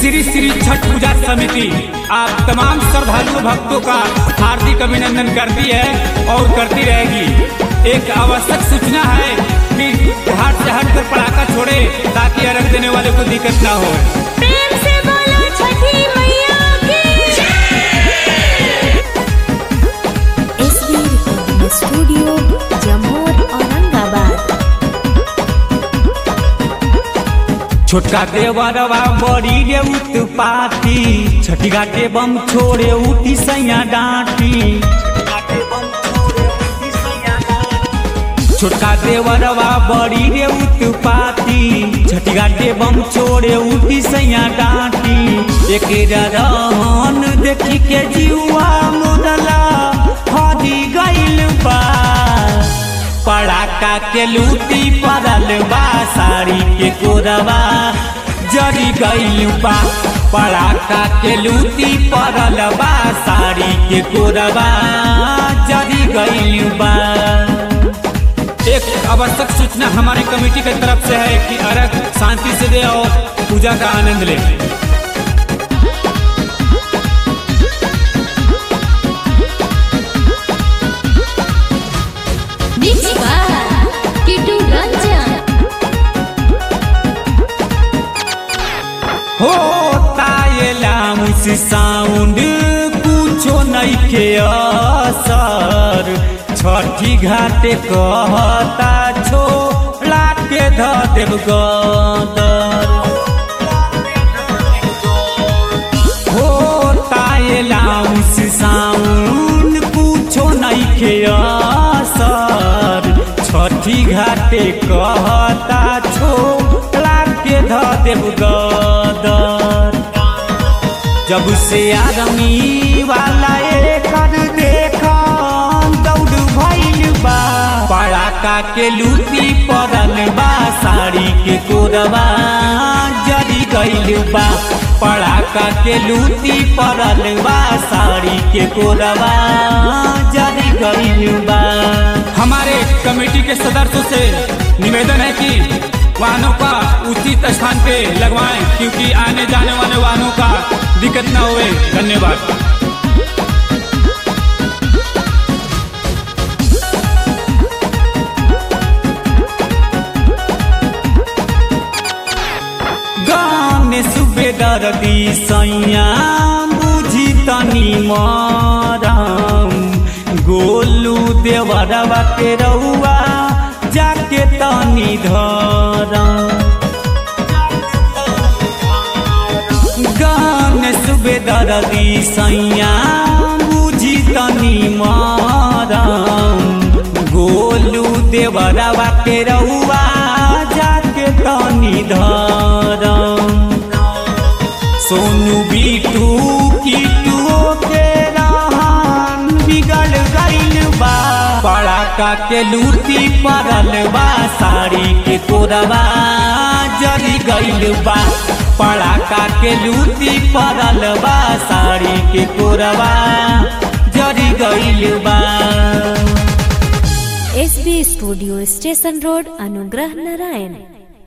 श्री श्री छठ पूजा समिति आप तमाम श्रद्धालु भक्तों का हार्दिक अभिनंदन करती है और करती रहेगी एक आवश्यक सूचना है कि घाट से हटकर पटाखा छोड़े ताकि अर्घ देने वाले को दिक्कत ना हो प्रेम से बोलो छठी मैया की SB recording studio Jammu Aurangabad छोटका देवरवा बड़ी रे उत्पाती छठी घाटे बम छोड़े उठी सैया डांटी छोटका देवरवा बड़ी रे उत्पाती छठी घाटे बम छोड़े उठी सैया डांटी एक रहन देखी के जीवा मुदला हरी गइल बा पड़ाका के लूटी पड़ल बा साड़ी के कोरबा जरी गइल बा पड़ाका के लूटी पड़ल बा साड़ी के कोरबा जरी गइल बा एक आवश्यक सूचना हमारे कमेटी की तरफ से है कि अर्घ शांति से दे और पूजा का आनंद ले मिक्स बाय किटू रंजन हो तायला मुस साउंड कुछो नइखे असर छठी घाटे कहता छोड़ा के ध देव गदर हो तायला मुस साउंड कुछो नइखे असर छठी घाटे कहता छोड़ा के ध देव गदर जब से आदमी वाला एकर देखन दौड़ भइल बा पड़ाका के लूटी पड़ल बा साड़ी के कोरबा जरी गइल बा पड़ाका के लूटी पड़ल बा साड़ी के कोरबा जरी गइल बा हमारे कमेटी के सदस्यों से निवेदन है कि वाहनों का उचित स्थान पे लगवाएं क्योंकि आने जाने वाले वाहनों का दिक्कत ना हुए धन्यवाद गाने सुबेदार दी सैया बुझी तनी मरम गोलू देवरवा के रउआ जाके तनी धरम गाने सुबेदार दी सैया बुझी तनी मरम गोलू देवरवा के रउआ जाके तनी धरम सोनू बीटू कीटुओ के रहन बिगड़ गइल बा पड़ाका के लूटी पड़ल बा साड़ी के कोरबा जरी गइल बा पड़ाका के लूटी पड़ल बा साड़ी के कोरबा जरी गइल बा एसबी स्टूडियो स्टेशन रोड अनुग्रह नारायण